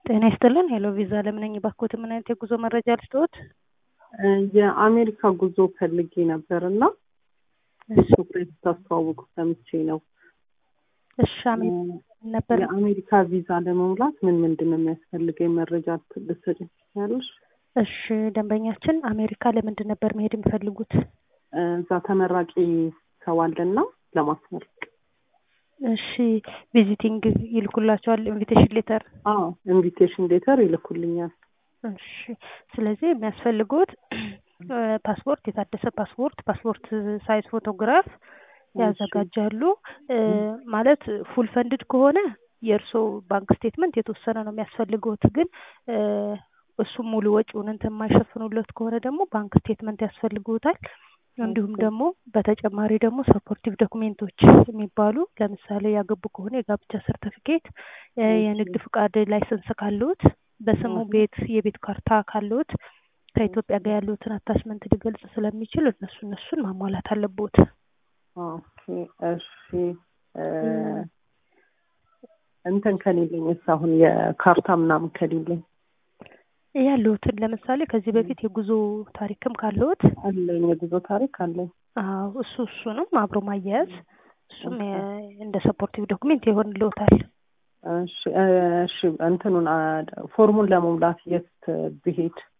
ጤና ይስጥልን ሄሎ ቪዛ ለምን ነኝ ባክዎት ምን አይነት የጉዞ መረጃ ልስጥዎት? የአሜሪካ ጉዞ ፈልጌ ነበር እና እሱ ታስተዋውቁ ሰምቼ ነው። እሺ አሜን ነበር የአሜሪካ ቪዛ ለመሙላት ምን ምንድን ነው የሚያስፈልገኝ መረጃ ልትሰጪኝ ትችያለሽ? እሺ ደንበኛችን አሜሪካ ለምንድን ነበር መሄድ የሚፈልጉት? እዛ ተመራቂ ሰው አለና ለማስመረቅ እሺ ቪዚቲንግ ይልኩላቸዋል ኢንቪቴሽን ሌተር አዎ ኢንቪቴሽን ሌተር ይልኩልኛል። እሺ ስለዚህ የሚያስፈልጉት ፓስፖርት፣ የታደሰ ፓስፖርት፣ ፓስፖርት ሳይዝ ፎቶግራፍ ያዘጋጃሉ። ማለት ፉል ፈንድድ ከሆነ የእርስዎ ባንክ ስቴትመንት የተወሰነ ነው የሚያስፈልገውት። ግን እሱም ሙሉ ወጪውን እንትን የማይሸፍኑለት ከሆነ ደግሞ ባንክ ስቴትመንት ያስፈልጉታል። እንዲሁም ደግሞ በተጨማሪ ደግሞ ሰፖርቲቭ ዶኩሜንቶች የሚባሉ ለምሳሌ ያገቡ ከሆነ የጋብቻ ሰርተፊኬት፣ የንግድ ፍቃድ ላይሰንስ ካለዎት፣ በስሙ ቤት የቤት ካርታ ካለዎት ከኢትዮጵያ ጋር ያለዎትን አታችመንት ሊገልጽ ስለሚችል እነሱ እነሱን ማሟላት አለብዎት። ኦኬ እሺ እንትን ከሌለኝ እስ አሁን የካርታ ምናምን ከሌለኝ ያለዎትን ለምሳሌ ከዚህ በፊት የጉዞ ታሪክም ካለዎት አለኝ የጉዞ ታሪክ አለኝ። አዎ እሱ እሱንም አብሮ ማያያዝ እሱም እንደ ሰፖርቲቭ ዶክሜንት ይሆንልዎታል። እሺ እሺ እንትኑን ፎርሙን ለመሙላት የት ብሄድ